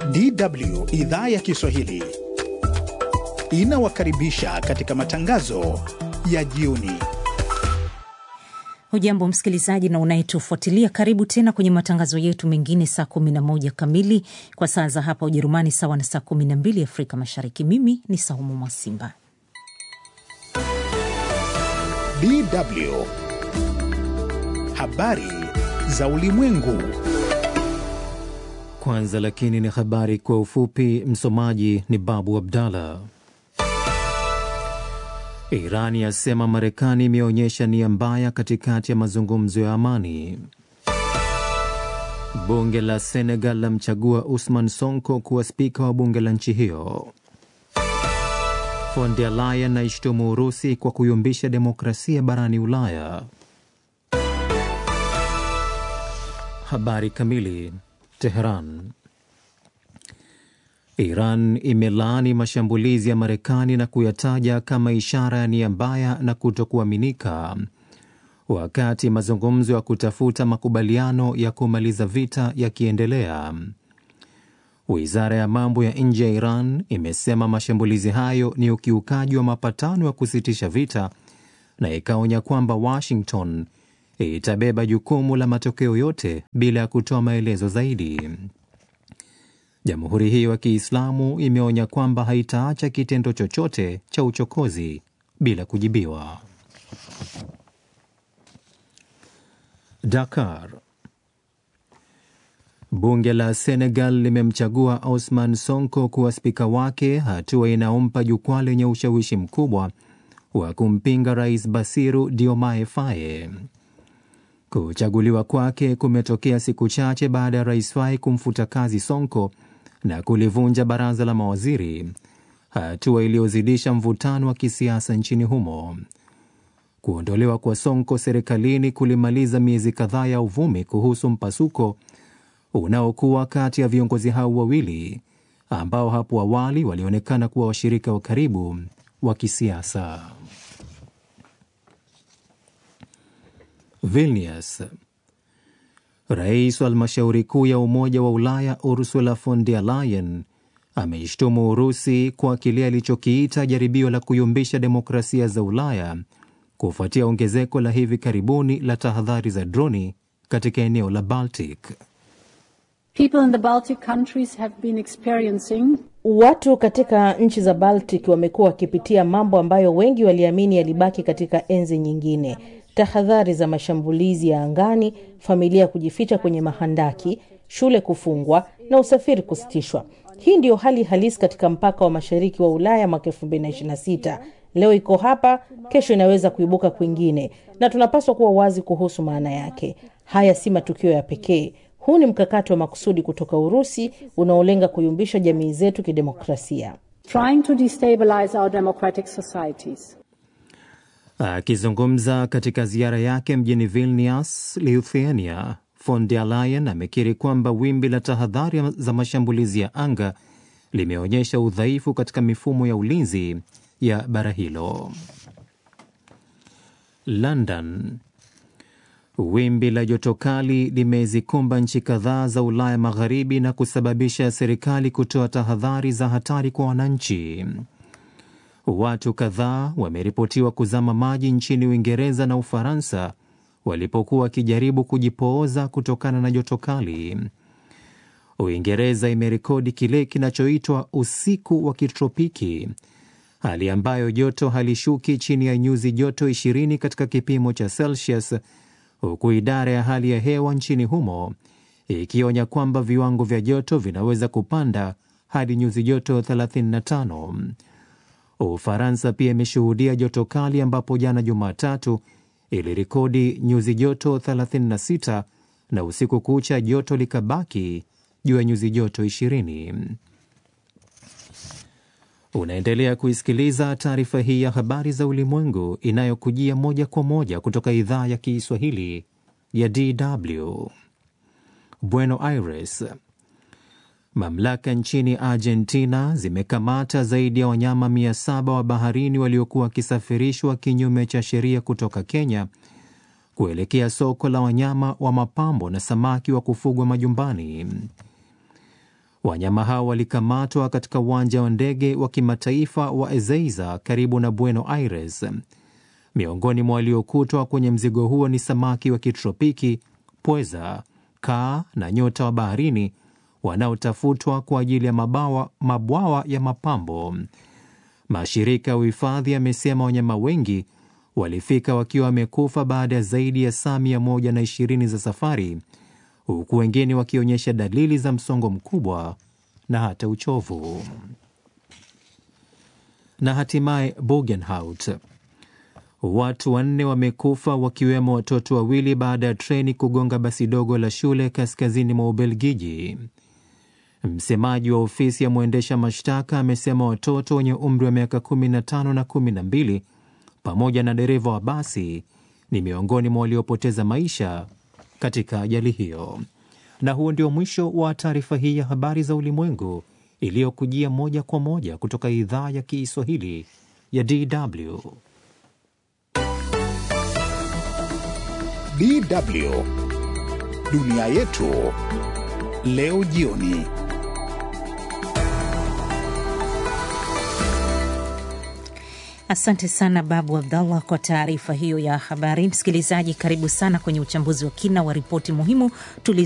DW idhaa ya Kiswahili inawakaribisha katika matangazo ya jioni. Hujambo msikilizaji na unayetufuatilia, karibu tena kwenye matangazo yetu mengine saa 11 kamili kwa saa za hapa Ujerumani, sawa na saa 12 Afrika Mashariki. Mimi ni Saumu Mwasimba. DW habari za ulimwengu. Kwanza lakini ni habari kwa ufupi. Msomaji ni Babu Abdallah. Iran yasema Marekani imeonyesha nia mbaya katikati ya mazungumzo ya amani. Bunge la Senegal lamchagua Usman Sonko kuwa spika wa bunge la nchi hiyo. Von der Leyen aishtumu Urusi kwa kuyumbisha demokrasia barani Ulaya. Habari kamili. Teheran. Iran imelaani mashambulizi ya Marekani na kuyataja kama ishara ya nia mbaya na kutokuaminika, wakati mazungumzo ya kutafuta makubaliano ya kumaliza vita yakiendelea. Wizara ya mambo ya nje ya Iran imesema mashambulizi hayo ni ukiukaji wa mapatano ya kusitisha vita na ikaonya kwamba Washington itabeba jukumu la matokeo yote bila ya kutoa maelezo zaidi. Jamhuri hiyo ya Kiislamu imeonya kwamba haitaacha kitendo chochote cha uchokozi bila kujibiwa. Dakar. Bunge la Senegal limemchagua Osman Sonko kuwa spika wake, hatua inayompa jukwaa lenye ushawishi mkubwa wa kumpinga Rais Basiru Diomaye Faye. Kuchaguliwa kwake kumetokea siku chache baada ya Rais Faye kumfuta kazi Sonko na kulivunja baraza la mawaziri, hatua iliyozidisha mvutano wa kisiasa nchini humo. Kuondolewa kwa Sonko serikalini kulimaliza miezi kadhaa ya uvumi kuhusu mpasuko unaokuwa kati ya viongozi hao wawili ambao hapo awali walionekana kuwa washirika wa karibu wa kisiasa. Vilnius. Rais wa halmashauri kuu ya Umoja wa Ulaya Ursula von der Leyen ameishtumu Urusi kwa kile alichokiita jaribio la kuyumbisha demokrasia za Ulaya kufuatia ongezeko la hivi karibuni la tahadhari za droni katika eneo la Baltic. People in the Baltic countries have been experiencing Watu katika nchi za Baltic wamekuwa wakipitia mambo ambayo wengi waliamini yalibaki katika enzi nyingine: tahadhari za mashambulizi ya angani, familia kujificha kwenye mahandaki, shule kufungwa na usafiri kusitishwa. Hii ndiyo hali halisi katika mpaka wa mashariki wa Ulaya mwaka 2026. Leo iko hapa, kesho inaweza kuibuka kwingine, na tunapaswa kuwa wazi kuhusu maana yake. Haya si matukio ya pekee. Huu ni mkakati wa makusudi kutoka Urusi unaolenga kuyumbisha jamii zetu kidemokrasia. trying to destabilize our democratic societies. Akizungumza katika ziara yake mjini Vilnius, Lithuania, von der Leyen amekiri kwamba wimbi la tahadhari za mashambulizi ya anga limeonyesha udhaifu katika mifumo ya ulinzi ya bara hilo. London. Wimbi la joto kali limezikumba nchi kadhaa za Ulaya Magharibi na kusababisha serikali kutoa tahadhari za hatari kwa wananchi. Watu kadhaa wameripotiwa kuzama maji nchini Uingereza na Ufaransa walipokuwa wakijaribu kujipooza kutokana na joto kali. Uingereza imerekodi kile kinachoitwa usiku wa kitropiki, hali ambayo joto halishuki chini ya nyuzi joto 20 katika kipimo cha Celsius, huku idara ya hali ya hewa nchini humo ikionya kwamba viwango vya joto vinaweza kupanda hadi nyuzi joto 35. Ufaransa pia imeshuhudia joto kali ambapo jana Jumatatu ilirekodi nyuzi joto 36 na usiku kucha joto likabaki juu ya nyuzi joto 20. Unaendelea kuisikiliza taarifa hii ya habari za ulimwengu inayokujia moja kwa moja kutoka idhaa ya Kiswahili ya DW Buenos Aires. Mamlaka nchini Argentina zimekamata zaidi ya wanyama 700 wa baharini waliokuwa wakisafirishwa kinyume cha sheria kutoka Kenya kuelekea soko la wanyama wa mapambo na samaki wa kufugwa majumbani. Wanyama hao walikamatwa katika uwanja wa ndege wa kimataifa wa Ezeiza karibu na Buenos Aires. Miongoni mwa waliokutwa kwenye mzigo huo ni samaki wa kitropiki, pweza, kaa na nyota wa baharini wanaotafutwa kwa ajili ya mabawa, mabwawa ya mapambo. Mashirika ya uhifadhi yamesema wanyama wengi walifika wakiwa wamekufa baada ya zaidi ya saa mia moja na ishirini za safari, huku wengine wakionyesha dalili za msongo mkubwa na hata uchovu. Na hatimaye Bugenhout, watu wanne wamekufa wakiwemo watoto wawili baada ya treni kugonga basi dogo la shule kaskazini mwa Ubelgiji. Msemaji wa ofisi ya mwendesha mashtaka amesema watoto wenye umri wa miaka 15 na 12 pamoja na dereva wa basi ni miongoni mwa waliopoteza maisha katika ajali hiyo. Na huo ndio mwisho wa taarifa hii ya habari za ulimwengu iliyokujia moja kwa moja kutoka idhaa ya Kiswahili ya DW. DW dunia yetu leo jioni. Asante sana Babu Abdallah kwa taarifa hiyo ya habari. Msikilizaji, karibu sana kwenye uchambuzi wa kina wa ripoti muhimu tulizo